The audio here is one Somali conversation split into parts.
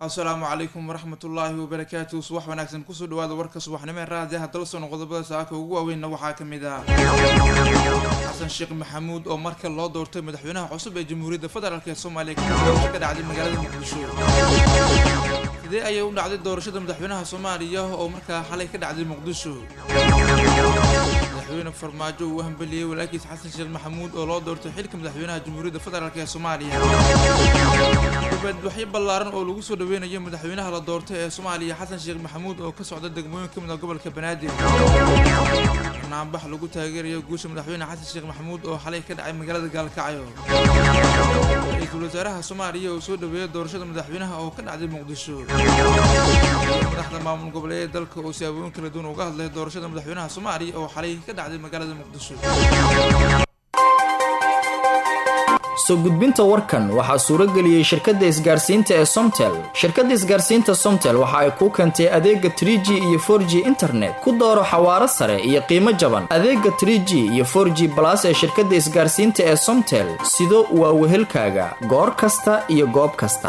asalaamu calaykum waraxmatullaahi wabarakaatu subax wanaagsan kusoo dhawaada warka subaxnimo ee raadiyaha dalsono qodobada saaka ugu waaweynna waxaa ka mid ah xasan sheekh maxamuud oo marka loo doortay madaxweynaha cusub ee jamhuuriyadda federaalk ee soomaaliya kadib doorasho ka dhacday magaalada muqdisho sidee ayay u dhacday doorashada madaxweynaha soomaaliya oo markaa xalay ka dhacday muqdisho madaxweyne farmaajo uu hambeliyey walaalkiis xasan sheekh maxamuud oo loo doortay xilka madaxweynaha jamhuuriyadda federaalk ee soomaaliya dibadbaxyo ballaaran oo lagu soo dhaweynayo madaxweynaha la doortay ee soomaaliya xasan sheekh maxamuud oo ka socda degmooyin ka mid a gobolka banaadir barnaambax lagu taageerayo guusha madaxweyne xasan sheekh maxamuud oo xalay ka dhacay magaalada gaalkacyo ra-iisul wasaaraha soomaaliya oo soo dhaweeyay doorashada madaxweynaha oo ka dhacday muqdisho madaxda maamul goboleed dalka oo siyaabooyin kala duwan uga hadlay doorashada madaxweynaha soomaaliya oo xalay ka dhacday magaalada muqdisho soo gudbinta warkan waxaa suuro geliyey shirkadda isgaarsiinta ee somtel shirkadda isgaarsiinta somtel waxa ay kuu keentay adeega trie g iyo for g internet ku dooro xawaaro sare iyo qiimo jaban adeega trie g iyo for g balas ee shirkadda isgaarsiinta ee somtel sido waa wehelkaaga goor kasta iyo goob kasta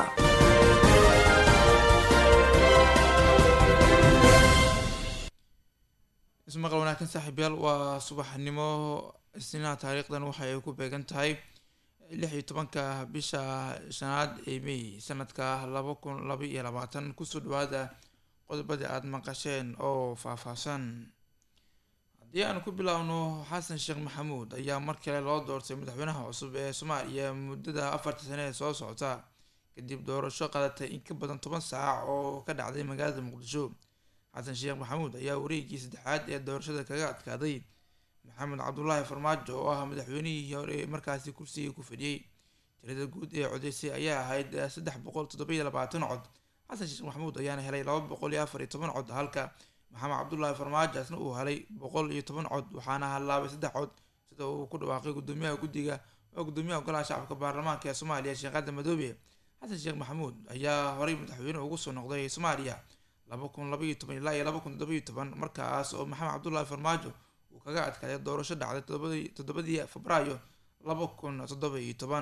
ismaqal wanaagsan saaxiibyaal waa subaxnimo isniinaha taariikhdan waxa ay ku beegan tahay lix iyo tobanka bisha shanaad ee may sanadka laba kun laba iyo labaatan kusoo dhawaada qodobadii aada maqasheen oo faahfaahsan haddii aan ku bilaabno xasan sheekh maxamuud ayaa mar kale loo doortay madaxweynaha cusub ee soomaaliya muddada afarta sane ee soo socota kadib doorasho qadatay in ka badan toban saac oo ka dhacday magaalada muqdisho xasan sheekh maxamuud ayaa wareegii saddexaad ee doorashada kaga adkaaday maxamed cabdulaahi farmaajo oo ah madaxweynihii hore markaasi kursiga ku fadhiyey tirada guud ee codeysay ayaa ahayd saddex boqol toddobiyo labaatan cod xasan sheekh maxamuud ayaana helay laba boqol iyo afar iyo toban cod halka maxamed cabdulaahi farmaajo asna uu helay boqol iyo toban cod waxaana hallaabay saddex cod sida uu ku dhawaaqay gudoomiyaha guddiga oo gudoomiyaha golaha shacabka baarlamaanka ee soomaaliya sheekada madoobe xasan sheekh maxamuud ayaa horey madaxweyne ugu soo noqday soomaaliya laba kun labaiyo toban ilaa iyo laba kun toddobiyo toban markaas oo maxamed cabdulaahi farmaajo kaga adkaaday doorasho dhacday toddobadii febraayo laba kun toddoba iyo toban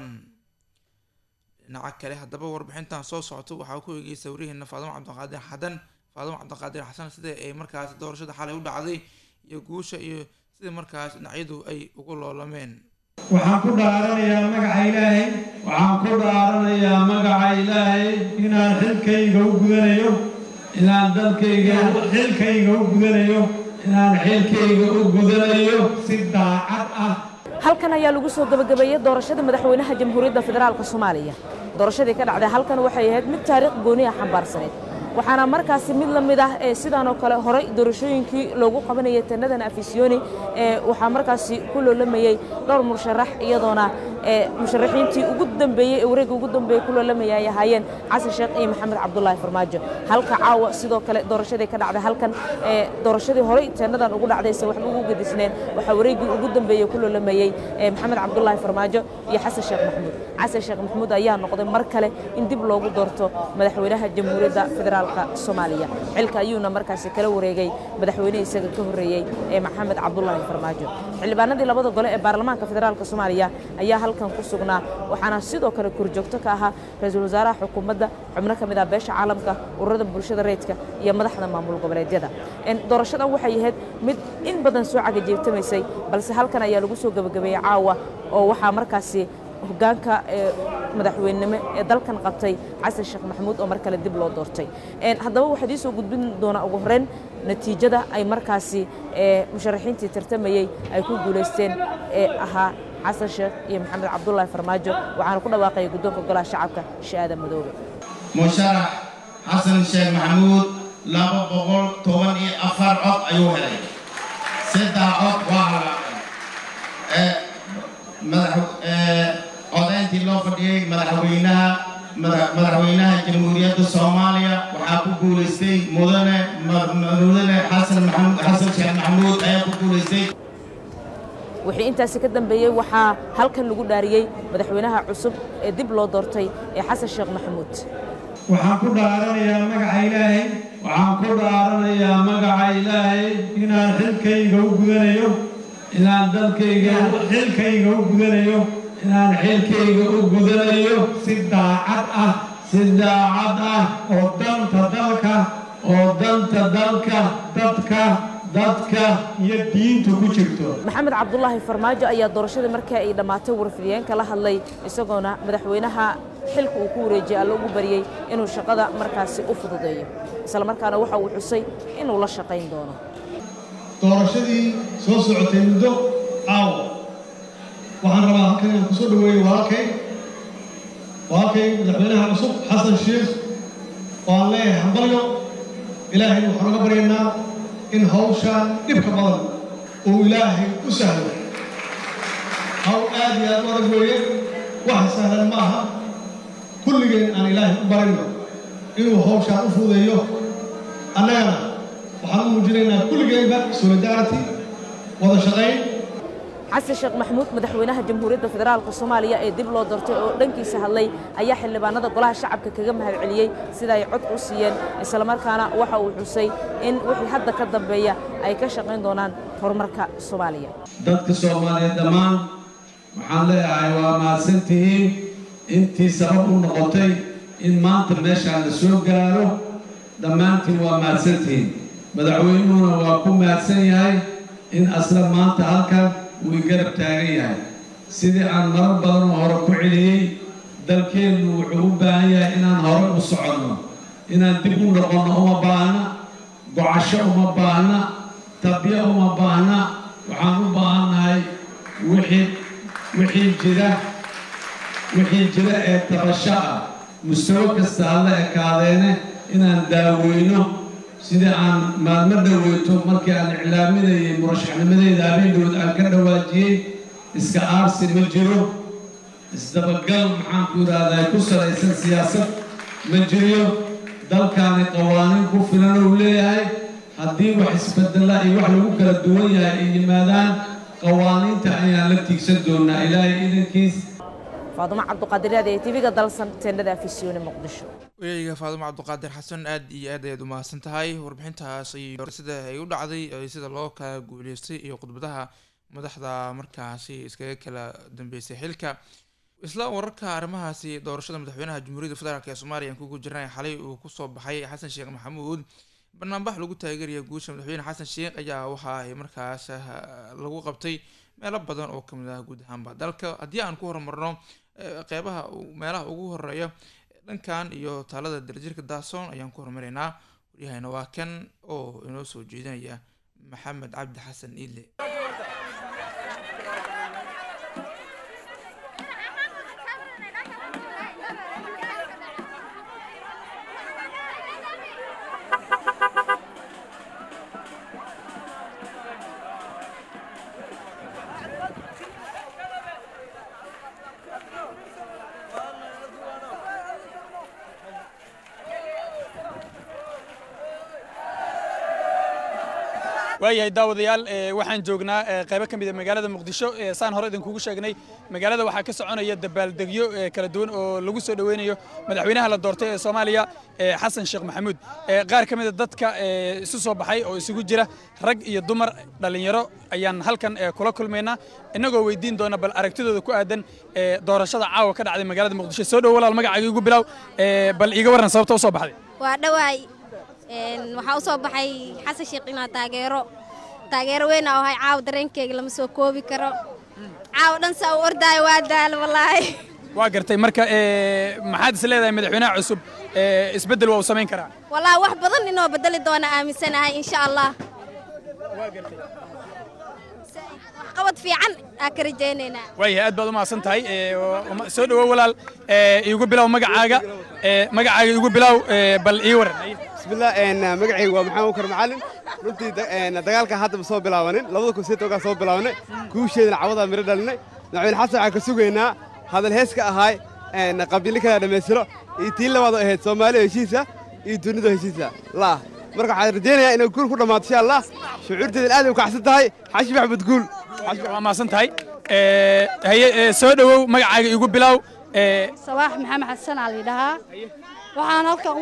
dhinaca kale haddaba warbixintan soo socota waxaa ku eegeysa wariheena faadimo cabdiqaadir xadan faadimo cabdiqaadir xasan sida ay markaas doorashada xalay u dhacday iyo guusha iyo sida markaas dhinacyadu ay ugu loolameen waxaan ku dhaaranayaa magaca ilaahay waxaan ku dhaaranayaa magaca ilaahay inaan xilkayga u gudanayo inaan dalkayga xilkayga u gudanayo inaan xilkayga u gudanayo si daacad ah halkan ayaa lagu soo gabagabeeyey doorashada madaxweynaha jamhuuriyadda federaalk soomaaliya doorashadii ka dhacday halkan waxay ahayd mid taariikh gooniya xambaarsaneyd waxaana markaasi mid la mid ah ee sidaan oo kale horey doorashooyinkii loogu qabanayay tanadan afisyooni ee waxaa markaasi ku loolamayey dhowr musharax iyadoona ee musharaxiintii ugu dambeeyey ee wareegga ugu dambeeyey ku loolamaya ay ahaayeen xasan sheekh iyo maxamed cabdulaahi farmaajo halka caawa sidoo kale doorashadii ka dhacday halkan ee doorashadii horey tanadan ugu dhacdayse waxba ugu gedisneen waxaa wareeggii ugu dambeeyey ku loolamayey ee maxamed cabdulaahi farmaajo iyo xasan sheekh maxamuud xasan sheekh maxamuud ayaa noqday mar kale in dib loogu doorto madaxweynaha jamhuuriyadda federaal soomaaliya xilka ayuuna markaasi kala wareegay madaxweyne isaga ka horreeyey ee maxamed cabdulaahi farmaajo xildhibaanadii labada gole ee baarlamaanka federaalk soomaaliya ayaa halkan ku sugnaa waxaana sidoo kale korjoogto ka ahaa ra-iisul wasaaraha xukuumadda xubno ka mid ah beesha caalamka ururada bulshada reedka iyo madaxda maamul goboleedyada doorashadan waxay ahayd mid in badan soo cagajeebtamaysay balse halkan ayaa lagu soo gebagabeeyey caawa oo waxaa markaasi hogaanka ee madaxweynenimo ee dalkan qabtay xasan sheekh maxamuud oo mar kale dib loo doortay haddaba waxaad ii soo gudbin doonaa ugu horeyn natiijada ay markaasi musharaxiintii tartamayey ay ku guulaysteen ee ahaa xasan sheekh iyo maxamed cabdulaahi farmaajo waxaana ku dhawaaqaya guddoonka golaha shacabka shaada madoobe musharax xasan sheekh maxamuud laba boqol toban iyo afar cod ayuu helay saddex cod waa halaaqay codayntii loo fadhiyey madaxweynaha madaxweynaha jamhuuriyadda soomaaliya waxaa ku guulaystay mudane mudane xasan maxamuud xasan sheekh maxamuud ayaa ku guulaystay wixii intaasi ka dambeeyey waxaa halkan lagu dhaariyey madaxweynaha cusub ee dib loo doortay ee xasan sheekh maxamuud waxaan ku dhaaranayaa magaca ilaahay waxaan ku dhaaranayaa magaca ilaahay inaan xilkayga u gudanayo inaan dalkayga xilkayga u gudanayo inaan xilkayga u gudanayo si daacad ah si si daacad ah oo danta dalka oo danta dalka dadka dadka iyo diinta ku jirto maxamed cabdulaahi farmaajo ayaa doorashadii markii ay dhammaatay warfidiyeenka la hadlay isagoona madaxweynaha xilka uu ku wareejiyey alla ugu bariyey inuu shaqada markaasi u fududeeyo isla markaana waxa uu xusay inuu la shaqayn doono doorashadii soo socotay muddo caawa waxaan rabaa halkan inaan kusoo dhaweeyo walaalkay walaalkay madaxweynaha cusub xasan sheekh oo aan leeyahay hambalyo ilaahay waxaan uga baryaynaa in hawshaan dhibka badan uu ilaahay u sahlo hawl aad iyo aad u adag weeye wax sahlan ma aha kulligeen aan ilaahay u barayno inuu hawshaan u fududeeyo annagana waxaan u muujinaynaa kulligeenba solidarity wada shaqayn xasan sheekh maxamuud madaxweynaha jamhuuriyadda federaalka soomaaliya ee dib loo doortay oo dhankiisa hadlay ayaa xildhibaanada golaha shacabka kaga mahadceliyey sida ay cod u siiyeen islamarkaana waxa uu xusay in wixii hadda ka dambeeya ay ka shaqayn doonaan horumarka soomaaliya dadka soomaaliyeed dhammaan waxaan leeyahay waa mahadsantihiin intii sabab u noqotay in maanta meeshaan la soo gaaro dhammaantiin waa mahadsantihiin madaxweynuhuna waa ku mahadsan yahay in asla maanta halkan uu i garab taagan yahay sidii aan marar badan oo hore ku celiyey dalkeennu wuxuu u baahan yahay inaan hore u soconno inaan dib u noqonno uma baahna gocasho uma baahna tabyo uma baahna waxaan u baahannahay wixii wixii jira wixii jira ee tabasho ah mustawo kasta hala ekaadeene inaan daaweyno sidii aan maalmo dhoweyto markii aan iclaaminayay murashaxnimadeyda habeendood aan ka dhawaajiyey iska aarsi ma jiro isdabagal maxaanku yidhaahdaa ku salaysan siyaasad ma jiriyo dalkaani qawaaniin ku filan uu leeyahay haddii wax isbedela iyo wax lagu kala duwan yahay ay yimaadaan qawaaniinta ayaan la tiigsan doonaa ilaahay idankiis faadumo cabduqaadiraad ee tv-ga dalsan teendhada afisyoone muqdisho wayayga faadumo cabduqaadir xasan aad iyo aad ayaad u mahadsan tahay warbixintaas iyo sida ay u dhacday sida loo kala guuleystay iyo khudbadaha madaxda markaasi iskaga kala dambeysay xilka isla wararka arrimahaasi doorashada madaxweynaha jamhuuriyadda federaalk ee soomaaliya aan kugu jirnay xalay uu kusoo baxay xasan sheekh maxamuud banaanbax lagu taageeraya guusha madaxweyne xasan sheekh ayaa waxa ay markaas lagu qabtay meelo badan oo kamid ah guud ahaanba dalka haddii aan ku horumarno qeybaha meelaha ugu horeeya dhankan iyo taalada darajirka daasoon ayaan ku horumaraynaa waryahayna waa kan oo inoo soo jeedinaya maxamed cabdi xasan iidle waayahay daawadayaal waxaan joognaa qaybo ka mid a magaalada muqdisho saan hore idinkugu sheegnay magaalada waxaa ka soconaya dabaaldegyo kala duwan oo lagu soo dhoweynayo madaxweynaha la doortay ee soomaaliya xasan sheekh maxamuud qaar ka mid a dadka isu soo baxay oo isugu jira rag iyo dumar dhallinyaro ayaan halkan kula kulmaynaa innagoo weydiin doona bal aragtidooda ku aadan doorashada caawa ka dhacday magaalada muqdisho soo dhow walaal magacaaga igu bilow bal iiga warran sababta u soo baxday waa dhawaay waxaa u soo baxay xasan sheekh inaa taageero taageero weyn aa ahay caawa dareenkeyga lama soo koobi karo caawa dhan saa u ordaayo waa daal wallaahi waa gartay marka maxaad is leedahay madaxweynaha cusub isbeddel waa uu samayn karaa wallaahi wax badan inoo bedeli doona aaminsanahay insha allah waxqabad fiican aa ka rajaynaynaa waayahay aad baad u mahadsan tahay soo dhowow walaal iigu bilow magacaaga magacaaga iigu bilow bal ii waran bismillah magacayga waa maxamed ukar macalin runtii dagaalkan hadda ma soo bilaabanin labada kun sideed ogaa soo bilaabanay kuusheedana cawadaa miro dhalinay madaxweyne xasan waxaan ka sugaynaa hadal hees ka ahaay qabiilo kala dhammaystiro iyo tii labaadoo ahayd soomaaliya heshiisa iyo dunida heshiisa laah marka waxaan rajaynayaa inay guul ku dhammaato insha allah shucuurteedan aad ay u kacsan tahay xashi maxmed guul waa mahadsan tahay haye soo dhowow magacaaga iigu bilow sabaax maxamed xasan aa layidhahaa waxaan halkan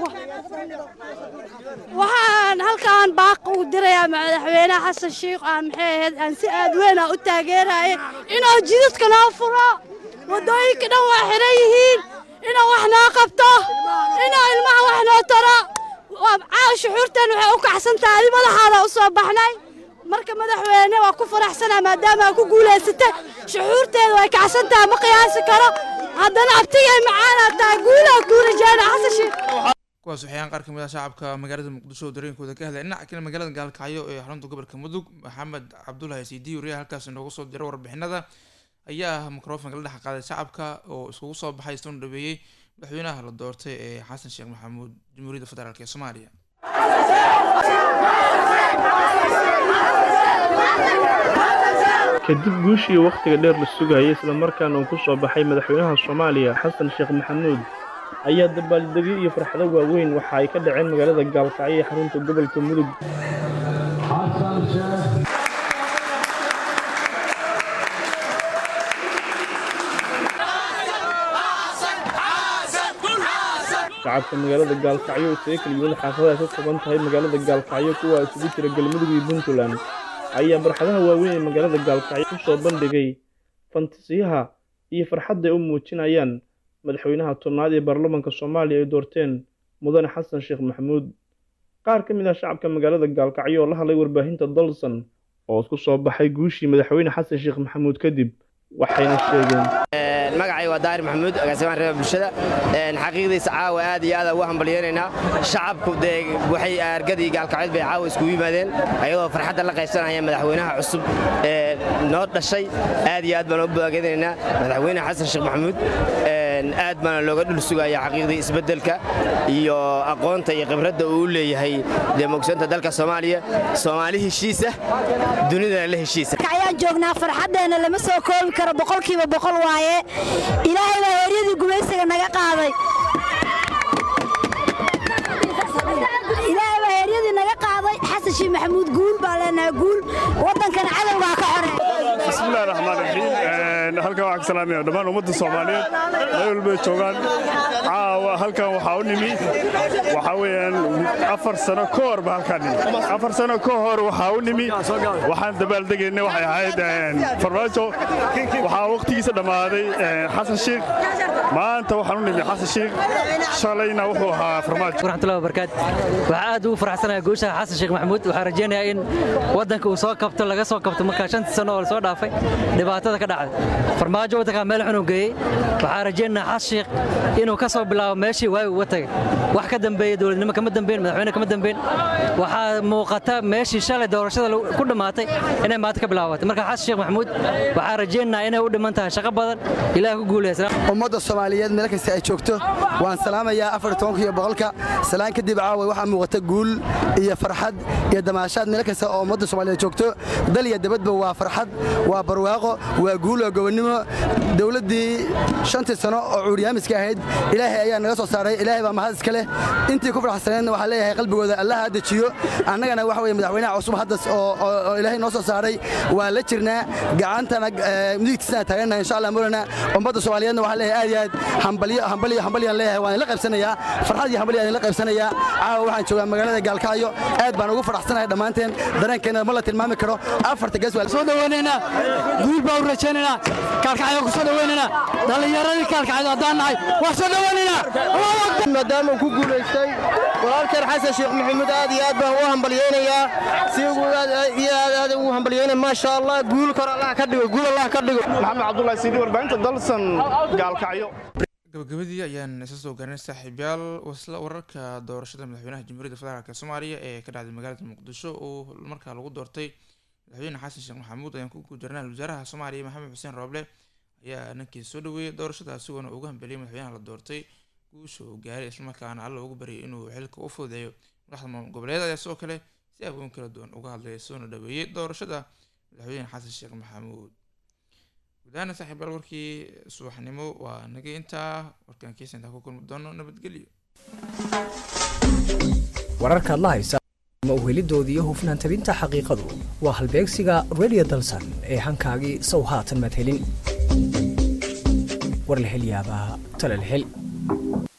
waxaan halkan baaq u dirayaa madaxweynaha xasan sheikh aan maxay ahayd aan si aad weyn aan u taageeraya inuu jidadka noo furo waddooyinka dhan waa xiran yihiin inuu wax noo qabto inuu ilmaha wax noo taro caawa shuxuurteen waxay u kacsan tahay madaxaada u soo baxnay marka madaxweyne waa ku faraxsanaa maadaama aa ku guulaysatay shuxuurteeda way kacsan tahay ma qiyaasi karo haddana abtigay macaanaa tahay guulaa kuu rajaana xasan sheekh kuwaas waxayaan qaar kamid ah shacabka magaalada muqdisho oo dareenkooda ka hadlay dhinaca kale magaalada gaalkacyo ee xarunta gobolka mudug maxamed cabdulahi siidi wariyaha halkaas inoogu soo diro warbixinada ayaa mikrofonka la dhex qaaday shacabka oo iskugu soo baxay isoona dhaweeyey madaxweynaha la doortay ee xasan sheekh maxamuud jamhuuriyadda federaalk ee soomaaliya kadib guushii wakhtiga dheer la sugayay islamarkaana uu ku soo baxay madaxweynaha soomaaliya xasan sheekh maxamuud ayaa dabaaldegyo iyo farxado waaweyn waxa ay ka dhaceen magaalada gaalkacyo ee xarunta gobolka mudug shacabka magaalada gaalkacyo isaga kala yimid xaafadaha ka kooban tahay magaalada gaalkacyo kuwa isugu jira galmudug iyo puntland ayaa barxadaha waaweyn ee magaalada gaalkacyo ku soo bandhigay fantasiyaha iyo farxadda ay u muujinayaan madaxweynaha tobnaad ee baarlamaanka soomaaliya ay doorteen mudane xasan sheekh maxamuud qaar ka mid ah shacabka magaalada gaalkacyo oo la hadlay warbaahinta dalsan oo isku soo baxay guushii madaxweyne xasan sheekh maxamuud kadib waxayna sheegeen magacay waa daahir maxamuud agaasimaha reeba bulshada xaqiiqdiisa caawa aad iyo aad ugu hambalyeynaynaa shacabku dee waxay argadii gaalkacyood bay caawa iskugu yimaadeen ayadoo farxadda la qaybsanaya madaxweynaha cusub ee noo dhashay aad iyo aad baan u bogaadinaynaa madaxweyne xasan sheekh maxamuud aad baana looga dhul sugaya xaqiiqdii isbeddelka iyo aqoonta iyo khibradda uu u leeyahay dee mogsanta dalka soomaaliya soomaali heshiisa dunidana la heshiisa ayaan joognaa farxaddeenna lama soo koobi karo boqolkiiba boqol waaye ilaahay baa heeryadii gumaysiga naga qaaday ilaahay baa heeryadii naga qaaday xasan sheekh maxamuud guul baa leenahay guul waddankana cadowgaa ka xore bismillahi raxmaan raxiim halkan waxaan ka salaamaya dhammaan ummadda soomaaliyeed meel walbay joogaan caawa halkan waxaa u nimi waxaa weeyaan afar sano ka hor ba halkaan nimi afar sano ka hor waxaa u nimi waxaan dabaaldegaynay waxay ahayd farmaajo waxaa waqtigiisa dhammaaday xasan sheekh maanta waxaan u nimi xasan sheekh shalayna wuxuu ahaa farmaajo waraxmatullahi wabarakaat waxaa aad ugu faraxsanahay guusha xasan sheekh maxamuud waxaan rajaynayaa in waddanka uu soo kabto laga soo kabto markaa shantii sano oo la soo dhaafay dhibaatada ka dhacday farmaajo waddankaa meel xun uu geeyey waxaan rajaynayaa xasan sheekh inuu ka soo bilaabo meeshii waayi uga tagay wax ka dambeeya dowladnimo kama dambeyn madaxweyne kama dambeyn waxaa muuqata meeshii shalay doorashada ku dhammaatay inay maanta ka bilaabatay marka xasan sheekh maxamuud waxaan rajaynayaa inay u dhiman tahay shaqo badan ilaah ku guuleysa ummadda soomaaliyeed meel kasta ay joogto waan salaamayaa afar tobanka iyo boqolka salaan kadib caawa waxaa muuqata guul iyo farxad iyo damaashaad meel kasta oo ummadda soomaaliyeed joogto dal iyo dabadba waa farxad waa barwaaqo waa guul waa gobonnimo dowladdii shantii sano oo cuuryaamiska ahayd ilaahay ayaa naga soo saaray ilaahay baa mahad iska leh intii ku farxsaneedna waxaa leeyahay qalbigooda allaha dejiyo annagana waxa weye madaxweynaha cusub hadda oo ilaahay noo soo saaray waa la jirnaa gacantana midigtiisana taagannaha insha allah mawlana ummadda soomaaliyeedna waxaa leeyahay aad iyo aad hambalyo hambalyo hambalyaan leeyahay waan la qaybsanayaa farxad iyo hambalyo aan la qaybsanayaa caawa waxaan joogaa magaalada gaalkacyo aad baan ugu faraxsanahay dhammaanteen dareenkeena ma la tilmaami karo afarta gees waa soo dhaweynaynaa guul baa u rajaynaynaa kaalkacyo ku soo dhaweynaynaa dhallinyaradii kaalkacyo haddaan nahay waa soo dhaweynaynaa maadaama uu ku guulaystay walaalkeen xasan sheekh maxamuud aad iyo aad baan u hambalyeynayaa si ugu iyo aad aad ugu hambalyeynaya maasha allah guul kor allah ka dhigo guul allah ka dhigo maxamed cabdullahi siidi warbaahinta dalsan gaalkacyo gabagabadii ayaan isa soo gaarnay saaxiibyaal wasla wararka doorashada madaxweynaha jamhuuriyadda federaalk soomaaliya ee ka dhacday magaalada muqdisho oo markaa lagu doortay madaxweyne xasan sheekh maxamuud ayaan ku gujarnay wasaaraha soomaaliya maxamed xuseen rooble ayaa ninkiisa soo dhaweeyey doorashada isagoona ugu hambeliyay madaxweynaha la doortay guusha uu gaaray islamarkaana alla ugu baryay inuu xilka u fududeeyo madaxda maamul goboleed ayaa sidoo kale si abooyin kala duwan uga hadlaya soona dhaweeyey doorashada madaxweyne xasan sheekh maxamuud gudahaana saaxiibaal warkii subaxnimo waa naga intaa warkaan kiisa intaa ku kulmi doono nabadgelyo wararkaad la haysa ma uhelidoodii iyo hufnaan tabinta xaqiiqadu waa halbeegsiga radio dalsan ee hankaagii sow haatan maad helin war la hel yaabaa tala la hel